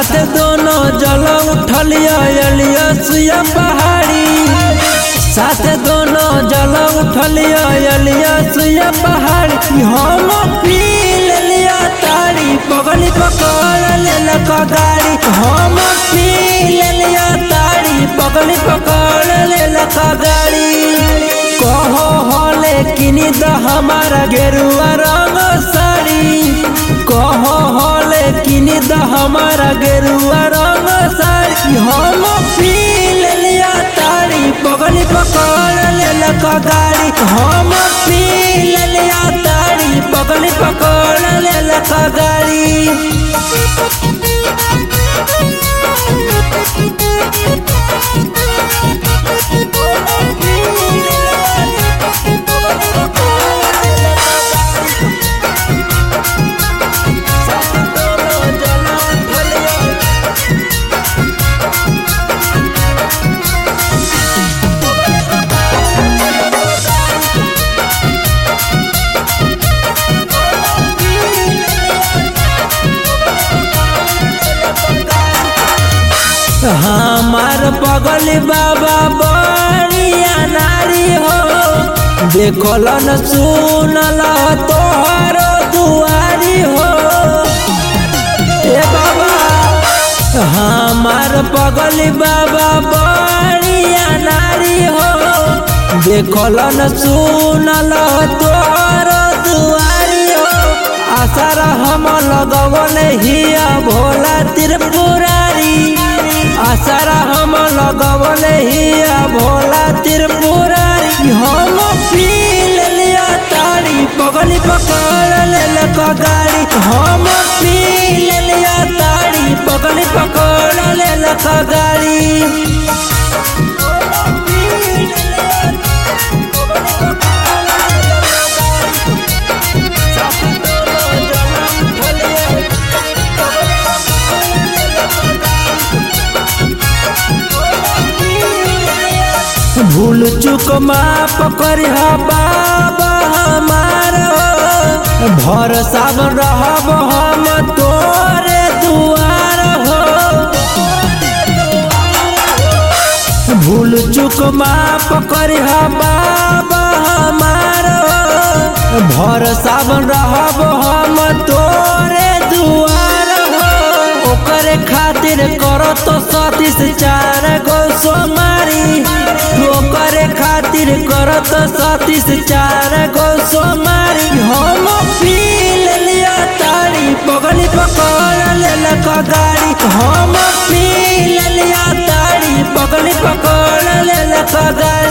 साथ दोनों जल उठलिया अलिया सुया पहाड़ी साथ दोनों जल उठलिया अलिया सुया पहाड़ी हम पी लिया तारी पगली पकड़ लेलक गाड़ी हम पी लिया तारी पगली पकड़ लेलक गाड़ी कहो हले किनी द हमारा गेरुआ रंग साड़ी कहो हले किनी द हमारा गेरुआ रंग साड़ी हम पी लिया तारी पगली पकड़ लेलक गाड़ी हम पी लिया तारी पगली पकड़ लेलक गाड़ी हमार पगल बाबा बड़िया नारी हो देखल न सुनल तोहर दुआरी हो ए बाबा हमार पगल बाबा बड़िया नारी हो देखल न सुनल तोहर दुआरी हो आसार हम लगवन हिया भोला त्रिपुरारी आसारा हम लगवले हिया भोला त्रिपुरारी हम पी लिया तारी पगली पकड़ लेलक गाड़ी हम पी लिया तारी पगली पकड़ लेलक गाड़ी भूल चुक माफ करिह बाबा हमार भरोसा रहब हम तोरे दुआर हो भूल चुक माफ करिह बाबा हमार भरोसा रहब हम तोरे दुआर हो ओकरे खातिर करत सतीस चार गो सोमारी ओकरे खातिर करत सतीस चार गो सोमारी हम पी लिया तारी पगली पकड़ लेलक गाड़ी हम पी लिया तारी पगली पकड़ लेलक गाड़ी